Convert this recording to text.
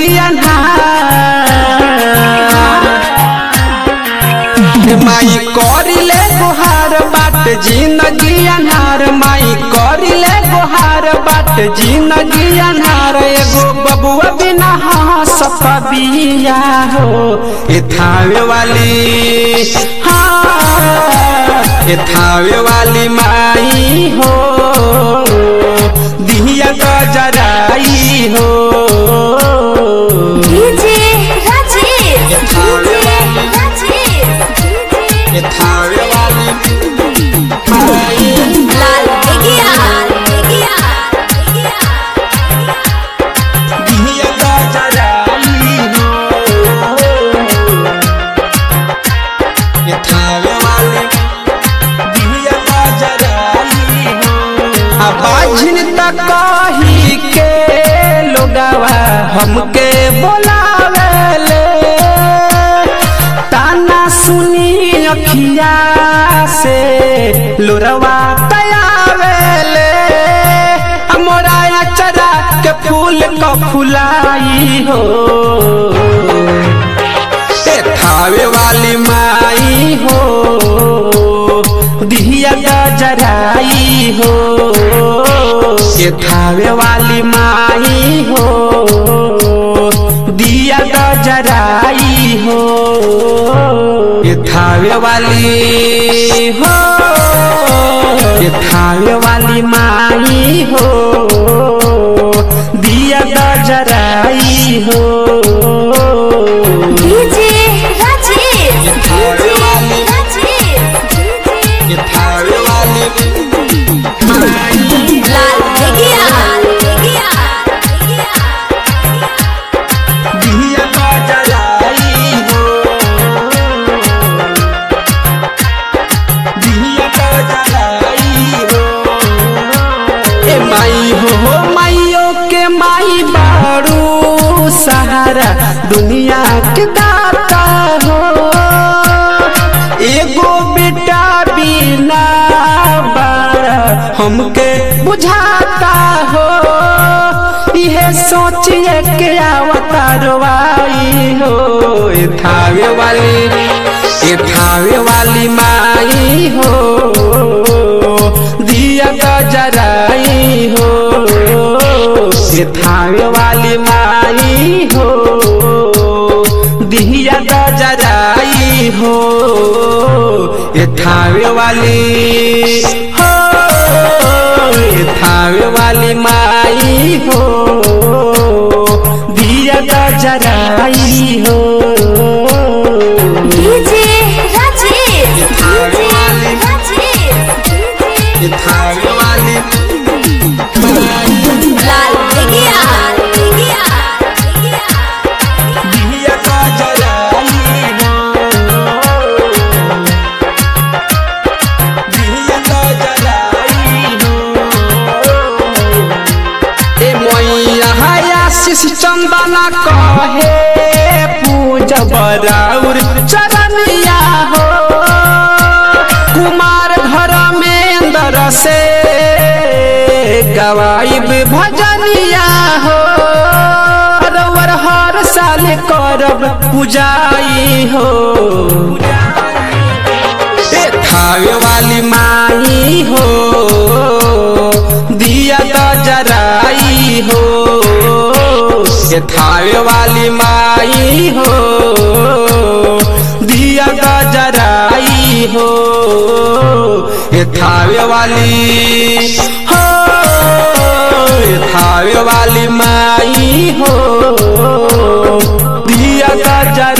अन्हार माई करिले गोहार बाट जिंदगी अन्हार माई करिले गोहार बाट जिंदगी अन्हार एगो बबुआ बिना हंसत बिया हो ए थावे वाली हाँ ए थावे वाली माई हो दिहिया गजराई हो डीजे राजेश डीजे राजेश ए थावे वाली माई लाल बेगिया बेगिया दिहिया गजराई हो ए थावे वाली दिहिया गजराई हो आ बाझिन तक कही के लोगावा हमके बोलावेले ताना सुनी अखिया से लोरवा तयावेले मोरा अचरा के फूल क फुलाई हो ए थावे वाली माई हो दिहिया गजराई हो ए थावे वाली माई हो दिया गजराई हो ए थावे वाली हो ए थावे वाली माई हो दिया गजराई हो डीजे राजेश डीजे राजेश ये थावे वाली माई लाल बेगिया बेगिया दिया गजराई हो दिया गजराई हो ए माई हो हो माइयो के माई बारू सहारा दुनिया के दाता हो एगो बेटा बिना बारा हमके बुझाता हो इहे सोचिए के अवतारवाई हो ए थावे वाली ए थावे वाली माई हो दिया गजराई हो ए थावे वाली माई हो दिया गजराई हो ए थावे वाली हो ए थावे वाली माई हो दिया गजराई हो डीजे राजेश डीजे राजेश ए थावे वाली माई लाल बेगिया बेगिया दिया गजराई हो दिया गजराई हो ए मैया आशीष चंदना कहे पूजा बराउर चरनिया हो कुमार घर में अंदर से गवाइब भजनिया हो रवर हर साल करब पूजाई हो ए थावे वाली माई हो दिया गजराई हो ए थावे वाली माई हो दिया गजराई हो ए थावे वाली हो ए थावे वाली माई हो दिया गजराई